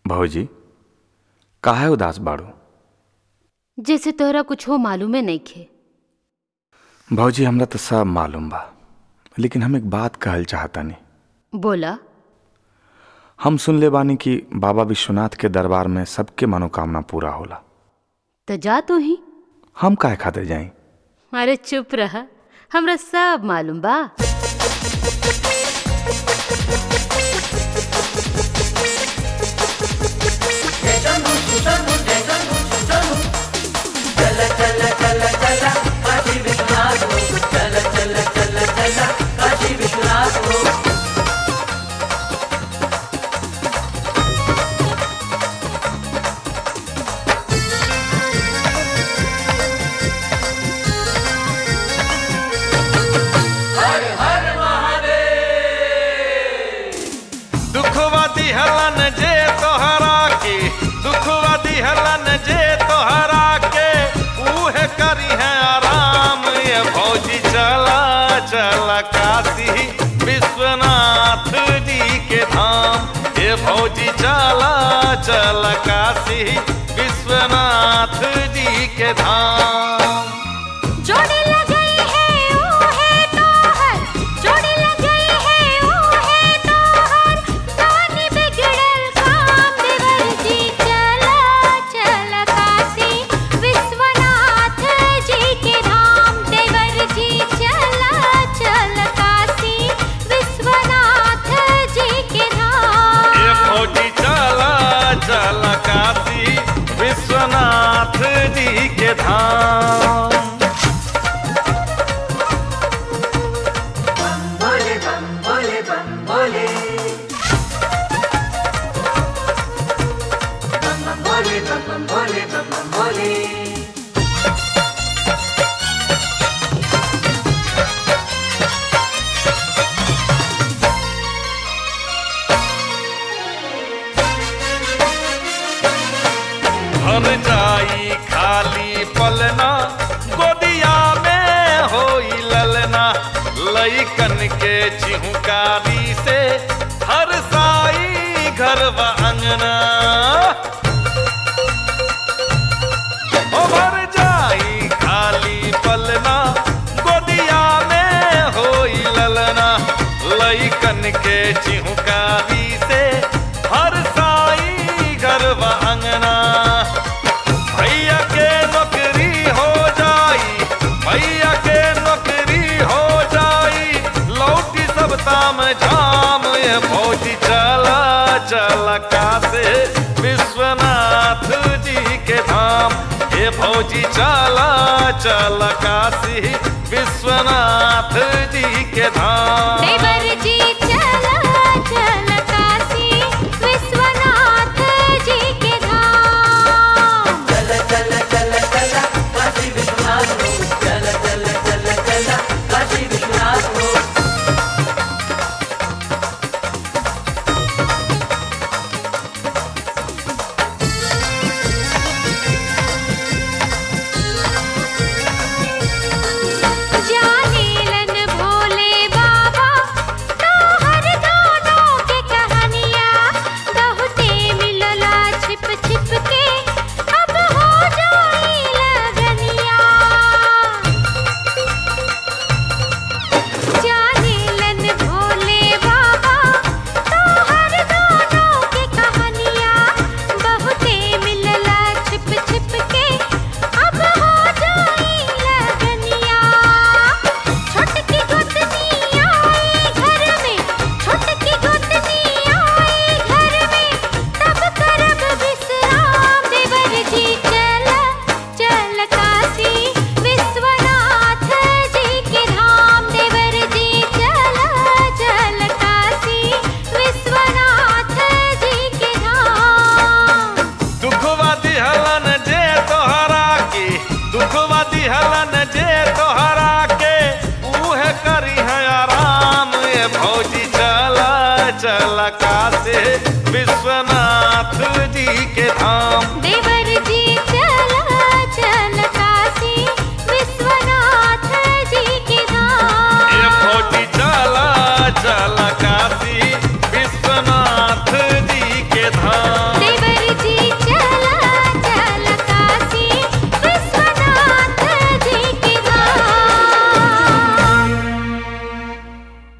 भौजी काहे उदास बाड़ू जैसे तोहरा कुछ हो मालूमे नइखे भौजी हमरा तो सब मालूम बा लेकिन हम एक बात कहल चाहतानी बोला हम सुनले बानी कि बाबा विश्वनाथ के दरबार में सबके मनोकामना पूरा होला तो जा तू ही हम काहे खातिर जाई अरे चुप रह हमरा सब मालूम बा दुखवा दिहलन जे तोहरा के दुखवा दिहलन जे तोहरा के उहे करी है आराम ये भौजी चला चला काशी विश्वनाथ जी के धाम ये भौजी चला चला काशी विश्वनाथ जी के धाम जोड़ी लगई है ओ है तोहर जोड़ी लगई है ओ है तोहर कानी बिगड़ल काम देवर जी चला चला काशी विश्वनाथ जी के धाम देवर जी चला चला काशी विश्वनाथ जी के धाम ये फौजी चला चला काशी विश्वनाथ जी के धाम भर जाई खाली पलना गोदिया में होई ललना लइकन के चिहुकारी से हर साई घर व अंगना ओ भर जाई खाली पलना गोदिया में होई ललना लइकन के चिहुकारी से हर साई घर व अंगना भैया के नौकरी हो जाई भैया के नौकरी हो जाई लौटी सब ताम झाम ये भौजी चला चला कासे विश्वनाथ जी के धाम ये भौजी चला चला काशी विश्वनाथ जी के धाम देवर जी